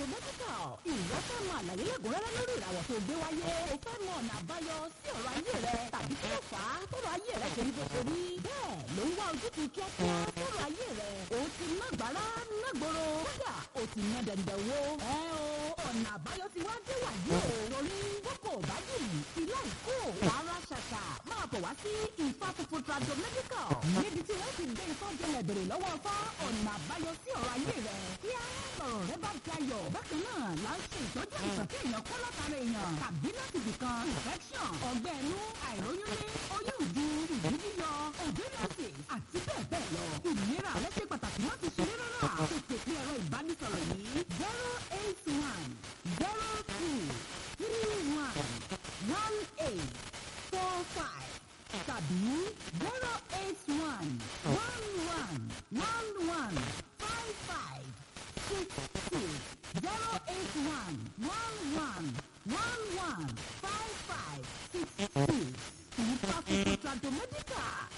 medical ìwọ fẹ́ mọ àlàyé lẹ́kùnrẹ́rẹ́ lórí ìràwọ̀ tó gbé wáyé o fẹ́ mọ ọ̀nà àbáyọ sí ọ̀rọ̀ ayé rẹ tàbí kí ló fà á tọrọ ayé rẹ ṣe rí bó ṣe rí bẹ́ẹ̀ ló ń wá ojútùú kíákíá sọ̀rọ̀ ayé rẹ o ti ná gbàrà ná gbòòrò kódà o ti ná dẹ̀ndẹ̀ wo ẹ o ọ̀nà àbáyọ ti wá dé wàyí o torí boko bá jìnnì ilé ìkó rárá ṣàṣà máa bọ̀ wá sí ìfà funfun trado medical níbi tí wọ́n ti gbé ifá jẹlẹ̀ bèrè lọ́wọ́ fá ọ̀nà àbáyọ sí ọ̀rọ̀ ayé rẹ kí á lọ̀rọ̀ rẹ bá dayọ̀ bákan náà là ń ṣe ìtọ́jú àìsàn tí èèyàn kọ́ látara èèyàn tàbí láti bìkan infection ọgbẹ́ inú àìróyúnlé oyún ìju ìjú yíyọ ovulation àti bẹ́ẹ̀ bẹ́ẹ̀ lọ ìlera rẹ ṣe pàtàkì láti ṣe rárá tètè pé ẹ̀rọ ìbánisọ̀rọ̀ yìí zero eight one zero two three one one eight four five tàbí zero eight one one one one one five five six six zero eight one one one one one five five six six. Ìfàkùnkùn Trado Medical